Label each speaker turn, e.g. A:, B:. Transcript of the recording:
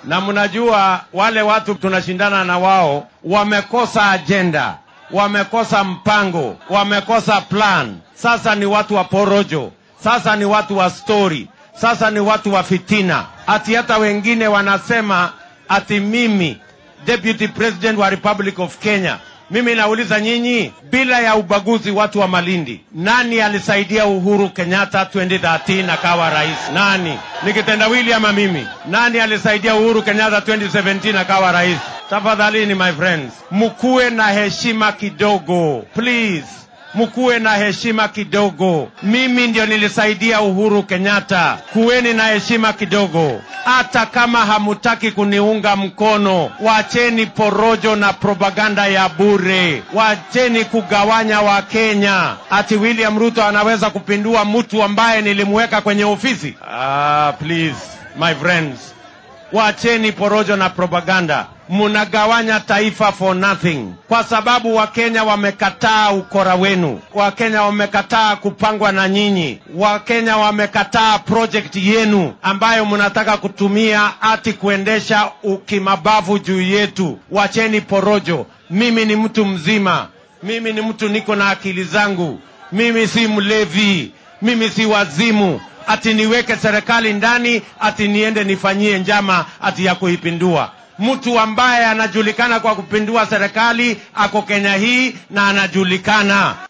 A: na mnajua wale watu tunashindana na wao wamekosa ajenda, wamekosa mpango, wamekosa plan. Sasa ni watu wa porojo, sasa ni watu wa stori, sasa ni watu wa fitina. Ati hata wengine wanasema ati mimi deputy president wa Republic of Kenya mimi nauliza nyinyi, bila ya ubaguzi, watu wa Malindi, nani alisaidia Uhuru Kenyatta 2013 akawa rais? Nani? Ni kitendawili ama mimi? Nani alisaidia Uhuru Kenyatta 2017 akawa rais? Tafadhalini my friends, mkuwe na heshima kidogo please mkuwe na heshima kidogo. Mimi ndio nilisaidia Uhuru Kenyatta, kuweni na heshima kidogo. Hata kama hamutaki kuniunga mkono, wacheni porojo na propaganda ya bure, wacheni kugawanya Wakenya. Ati William Ruto anaweza kupindua mtu ambaye nilimweka kwenye ofisi? Ah, please my friends, wacheni porojo na propaganda. Munagawanya taifa for nothing, kwa sababu Wakenya wamekataa ukora wenu. Wakenya wamekataa kupangwa na nyinyi. Wakenya wamekataa project yenu ambayo mnataka kutumia ati kuendesha ukimabavu juu yetu. Wacheni porojo. Mimi ni mtu mzima, mimi ni mtu niko na akili zangu, mimi si mlevi, mimi si wazimu ati niweke serikali ndani ati niende nifanyie njama ati ya kuipindua. Mtu ambaye anajulikana kwa kupindua serikali ako Kenya hii na anajulikana.